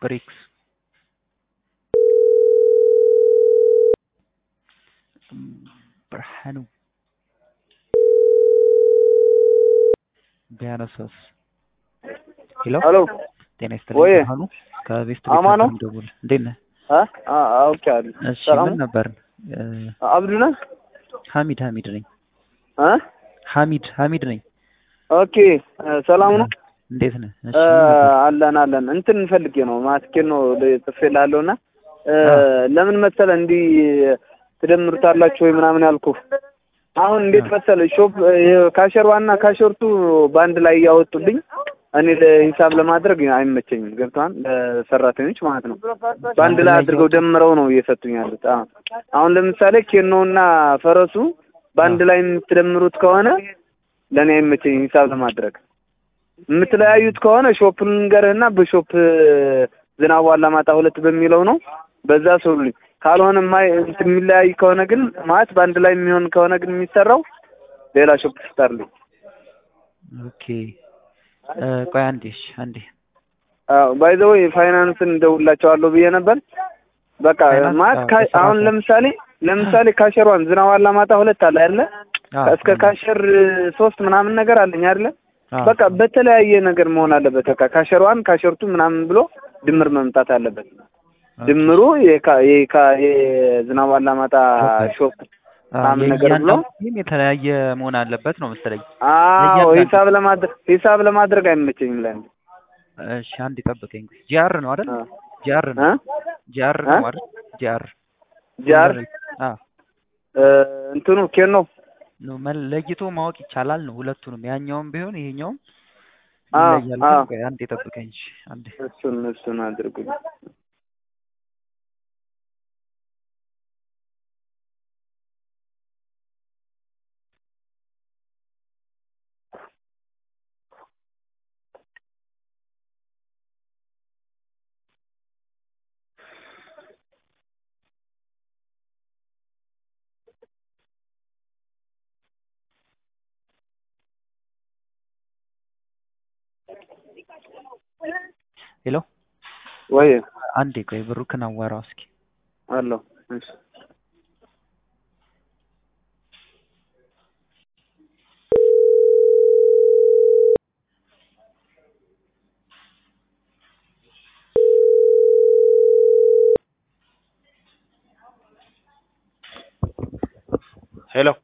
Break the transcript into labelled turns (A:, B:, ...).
A: ብሬክስ ብርሃኑ ቢያነሳስ ሄሎ
B: ሄሎ
A: ጤና ይስጥልኝ
B: ወይ
A: ብርሃኑ ከቤስት
B: አማን ነው?
A: ደውል እንዴት ነህ
B: አ አ አውቄዋለሁ።
A: እሺ
B: ሰላም
A: ምን
B: ነው?
A: ነበር
B: አብዱ ነህ?
A: ሀሚድ ሀሚድ ነኝ
B: አ
A: ሀሚድ ሀሚድ ነኝ
B: ኦኬ ሰላም ነው?
A: እንዴት ነህ እሺ
B: እ
A: ምን ነበር?
B: አለን አለን እንትን ፈልጌ ነው ማስኬን ነው ጽፌልሃለሁ እና እ
A: አ
B: ለምን መሰለህ እንዲህ ትደምሩታላችሁ ወይ ምናምን ያልኩህ አሁን እንዴት መሰለህ ሾፕ ካሸር ዋና ካሸርቱ በአንድ ላይ እያወጡልኝ እኔ ለሂሳብ ለማድረግ አይመቸኝም። ገብቶሃል? ለሰራተኞች ማለት ነው። በአንድ ላይ አድርገው ደምረው ነው እየሰጡኝ ያሉት። አዎ አሁን ለምሳሌ ኬኖና ፈረሱ በአንድ ላይ የምትደምሩት ከሆነ ለእኔ አይመቸኝም ሂሳብ ለማድረግ። የምትለያዩት ከሆነ ሾፕ ልንገርህና በሾፕ ዝናቡ አላማጣ ሁለት በሚለው ነው በዛ ስሩልኝ። ካልሆነ ማይ እንትን የሚለያይ ከሆነ ግን ማለት በአንድ ላይ የሚሆን ከሆነ ግን የሚሰራው ሌላ ሾፕ ስታርልኝ።
A: ኦኬ እ ቆይ አንዴ እሺ አንዴ
B: አዎ ባይ ዘ ወይ ፋይናንስን እንደውላቸዋለሁ ብዬ ነበር። በቃ
A: ፋይናንስ
B: ማለት
A: አዎ፣
B: ካ-
A: በስራ
B: አሁን
A: ሰዓት።
B: ለምሳሌ ለምሳሌ ካሸሯን ዝናብ አላማጣ ሁለት አለ አይደለ?
A: አዎ
B: እስከ ካሸር ሶስት ምናምን ነገር አለኝ አይደለ?
A: አዎ
B: በቃ በተለያየ ነገር መሆን አለበት። በቃ ካሸሯን ካሸርቱ ምናምን ብሎ ድምር መምጣት አለበት።
A: ኦኬ።
B: ድምሩ የካ- የካ- የዝናብ አላማጣ ሾፕ
A: አዎ
B: ምናምን ነገር ብሎ
A: የእያንዳንዱ ቲም የተለያየ መሆን አለበት ነው መሰለኝ።
B: አዎ
A: ለእያንዳንዱ-
B: ሂሳብ ለማድረግ ሂሳብ ለማድረግ አይመቸኝም ላይ
A: እሺ አንድ ጠብቀኝ። ጂአር ነው አይደል? ጂአር
B: እ
A: ነው ጂአር ነው
B: እ?
A: አይደል? ጂአር
B: ጃር
A: አዎ
B: እ፣ እንትኑ ኬኖ
A: ነው መል- ለይቶ ማወቅ ይቻላል ነው ሁለቱንም ያኛውም ቢሆን ይሄኛውም
B: አዎ
A: ይለያል።
B: አዎ
A: ግን ቆይ አንዴ ጠብቀኝ። እሺ አንዴ
B: እሱን እሱን አድርጉኝ።
A: ሄሎ
B: ወይ
A: አንዴ ቆይ ብሩክን አዋራው እስኪ
B: አለው እሺ
C: ሄሎ